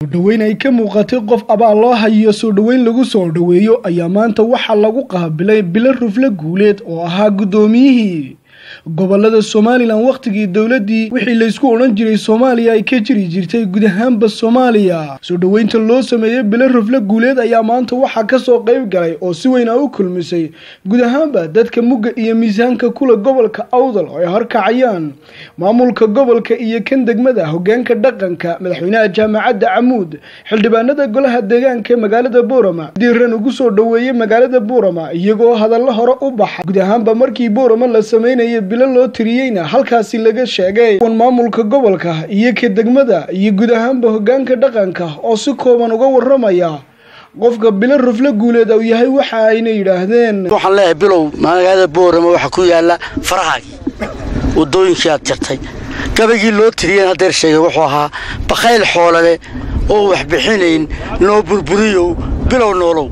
sodhoweyn ay ka muuqatay qof abaal loo hayiyo soo dhoweyn lagu soo dhoweeyo ayaa maanta waxaa lagu qaabilay bilo rufle guuleed oo ahaa guddoomiyihii gobolada somalilan wakhtigii dowladdii wixii laysku odhan jiray soomaaliya ay ka jiri jirtay guud ahaanba soomaaliya soo dhoweynta loo sameeyey bilo rufle guuleed ayaa maanta waxaa kasoo qayb galay oo si weyn a u kulmisay guud ahaanba dadka mugga iyo miisaanka kula gobolka awdal oo ay horkacayaan maamulka gobolka iyo kan degmada hogaanka dhaqanka madaxweynaha jaamacadda camuud xildhibaanada golaha deegaanka ee magaalada boorama diiran ugu soo dhoweeyey magaalada boorama iyagoo hadallo hore u baxa guud ahaanba markii boorama la sameynayay bilo loo tiriyeyna halkaasi laga sheegay wan maamulka gobolka iyo ka degmada iyo guud ahaanba hogaanka dhaqanka oo si kooban uga waramaya qofka bilo rufle guuleed uu yahay waxa ayna yidhaahdeen waxaan leeyahay bilow magaalada boorama waxaa ku yaala farahaagii wadooyinkii aad jartay gabagii loo tiriyeen hadeer sheegay wuxuu ahaa bakayl xoolale oo wax bixinayn noo burburiyow bilow noolow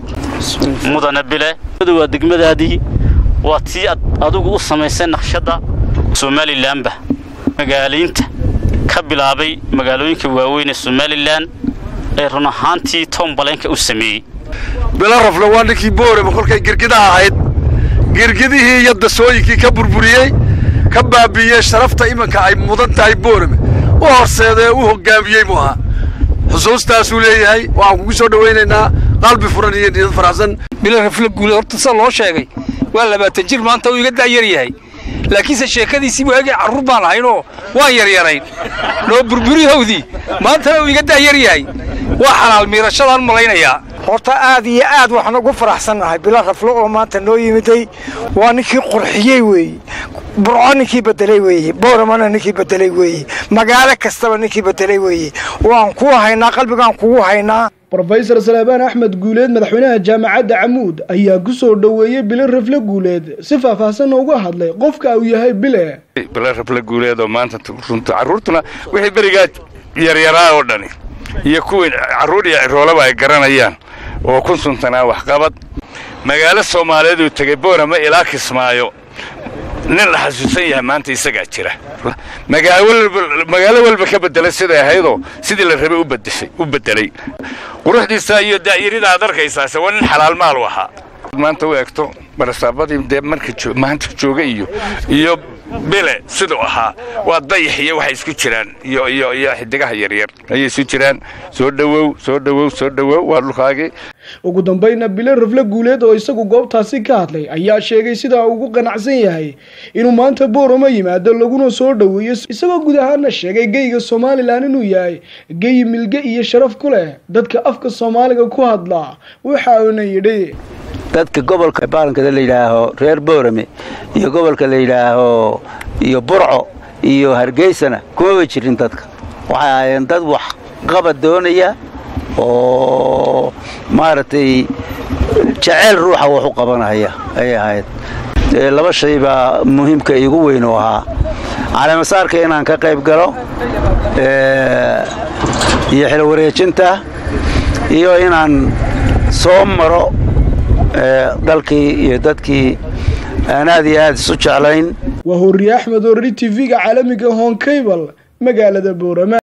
mudane bile waa degmadaadii waa tii adigu u samaysay naqshadda somalilanba magaalaynta ka bilaabay magaalooyinka waaweyn ee somalilan ee run ahaantii toombaleenka u sameeyey bilo rafle waa ninkii boorama kolkay girgidaha ahayd girgidihii iyo dasooyinkii ka burburiyey ka baabiiyey sharafta iminka ay mudan tahay boorame u horseeda ee u hoggaamiyey mu ahaa xusuustaasuu leeyahay waxaan kugu soo dhowaynaynaa qalbi furan iyo niyad faraxsan bilo rafle guule horta sida loo sheegay waa labaatan jir maanta uu iga daayar yahay laakiinse sheekadiisii waagay carruur baan ahaynoo waan yaryarayn noo burburihowdii maantana uu iga daayar yahay waa xalaal miirashadaan malaynayaa horta aad iyo aad waxaan ugu faraxsannahay bilo raflo oo maanta noo yimiday waa ninkii qurxiyey weeye burco ninkii bedelay weeye booramana ninkii bedelay weeye magaalo kastaba ninkii bedelay weeye waan kuu haynaa qalbigaan kugu haynaa rofesor salebaan axmed guuleed madaxweynaha jaamacadda camuud ayaa ku soo dhoweeyey bile rafle guuleed si faahfaahsanna uga hadlay qofka uu yahay bile bile rafle guuleed oo maanta runta carruurtuna wixii berigaa yaryaraa oo dhani iyo kuwii carruur iyo ciroolaba ay garanayaan oo kun suntanaa waxqabad magaalo soomaaliyeed uu tegey boorama ilaa kismaayo nin la xasuusan yahay maanta isagaa jira magaalo walba ka bedelay siday ahaydoo sidii la rabay u bedelay quruxdiisa iyo daa'irida aad arkaysaase waa nin xalaal maal u ahaa maanta u eegto barasaabadii dee marka maanta jooga iyo iyo bile siduu ahaa waa dayax iyo waxay isku jiraan iyo iyo iyo xidigaha yaryar ayay isu jiraan soo dhowow soo dhowow soo dhowow waa dhulkaagii ugu dambayna bile rafle guuleed oo isagu goobtaasi ka hadlay ayaa sheegay sidaa ugu qanacsan yahay inuu maanta boorama yimaado laguna soo dhoweeyo isagoo guud ahaana sheegay geyga somalilan inuu yahay geyi milge iyo sharaf ku leh dadka afka soomaaliga ku hadla waxa uuna yidhi dadka gobolka baalankada la yidhaaho reer boorame iyo gobolka la yidhaaho iyo burco iyo hargeysana kumaba jirin dadka waxay ahaayeen dad wax qabad doonaya oo maaragtay jaceyl ruuxa wax u qabanaya ayay ahayd laba shay baa muhiimka iigu weyn oo ahaa caleemasaarka inaan ka qayb galo iyo xilo wareejinta iyo inaan soo maro dalkii iyo dadkii aan aad iyo aad isu jeclayn waa horiye axmed orri t v-ga caalamiga honkabal magaalada boorama